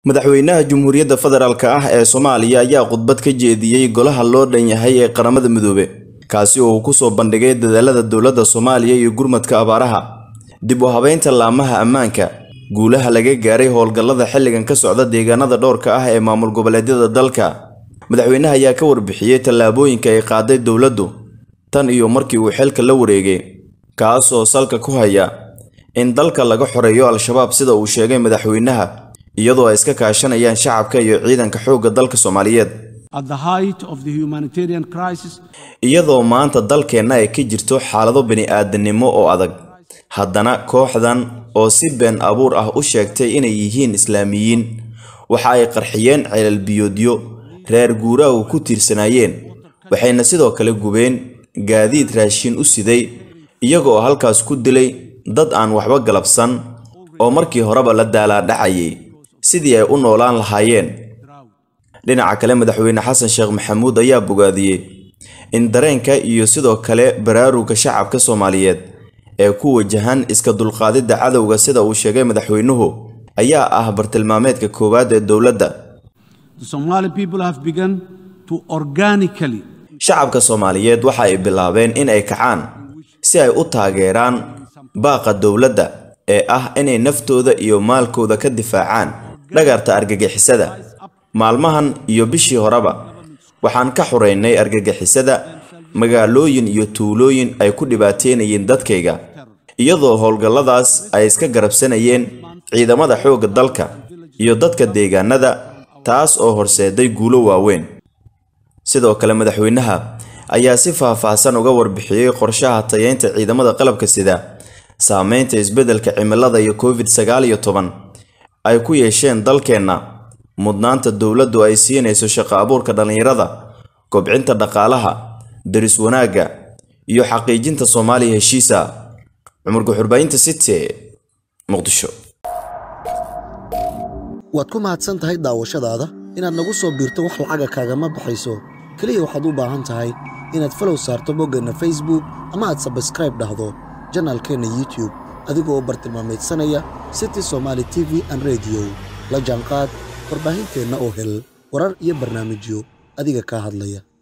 madaxweynaha Jamhuuriyadda Federaalka ah ee Soomaaliya ayaa khudbad ka jeediyey golaha loo dhan yahay ee qaramada midoobe kaasi oo uu ku soo bandhigay dadaalada dowladda Soomaaliya iyo gurmadka abaaraha dib u habeynta laamaha ammaanka guulaha laga gaaray howlgallada xilligan ka socda deegaanada dhowrka ah ee maamul goboleedyada dalka madaxweynaha ayaa ka warbixiyey tallaabooyinka ay qaaday dowladdu tan iyo markii uu xilka la wareegay kaas oo salka ku haya in dalka laga xoreeyo al-shabaab sida uu sheegay madaxweynaha iyadoo ay iska kaashanayaan shacabka iyo ciidanka xoogga dalka Soomaaliyeed At the height of the humanitarian crisis, iyadoo maanta dalkeenna ay ka jirto xaalado bini'aadanimo oo adag haddana kooxdan oo si been abuur ah u sheegtay inay yihiin islaamiyiin waxa ay qarxiyeen ceelal biyoodyo reer guuraagu ku tiirsanaayeen waxayna sidoo kale gubeen gaadiid raashin u siday iyagoo halkaas ku dilay dad aan waxba galabsan oo markii horeba la daalaadhacayay sidii ay u noolaan lahaayeen dhinaca kale madaxweyne xasan sheekh maxamuud ayaa bogaadiyey in dareenka iyo sidoo kale baraaruga shacabka Soomaaliyeed ee ku wajahan iska dulqaadida cadowga sida uu sheegay madaxweynuhu ayaa ah bartilmaameedka koowaad ee dowladda the Somali people have begun to organically shacabka Soomaaliyeed waxa ay bilaabeen in ay kacaan si ay u taageeraan baaqa dowladda ee ah inay naftooda iyo maalkooda ka difaacaan dhagarta argagixisada maalmahan iyo bishii horeba waxaan ka xureynay argagixisada magaalooyin iyo tuulooyin ay ku dhibaateynayeen dadkayga iyadoo howlgalladaas ay iska garabsanayeen ciidamada xoogga dalka iyo dadka deegaanada taas oo horseeday guulo waaweyn sidoo kale madaxweynaha ayaa si faahfaahsan uga warbixiyey qorshaha tayeynta ciidamada qalabka sida saameynta isbeddelka cimilada iyo covid sagaal iyo toban ay ku yeesheen dalkeenna mudnaanta dowladdu ay siinayso shaqo abuurka dhallinyarada kobcinta dhaqaalaha daris wanaagga iyo xaqiijinta Soomaaliya heshiisa cumar guxurbaynta city muqdisho waad ku mahadsan tahay daawashadaada inaad nagu soo biirto wax lacaga kaagama baxayso keliya waxaad u baahan tahay inaad falow saarto boggeenna facebook ama aad sabskraib dhahdo janaalkeenna youtube adigoo bartilmaameedsanaya city somaali t v an rediyo la jaanqaad warbaahinteenna oo hel warar iyo barnaamijyo adiga kaa hadlaya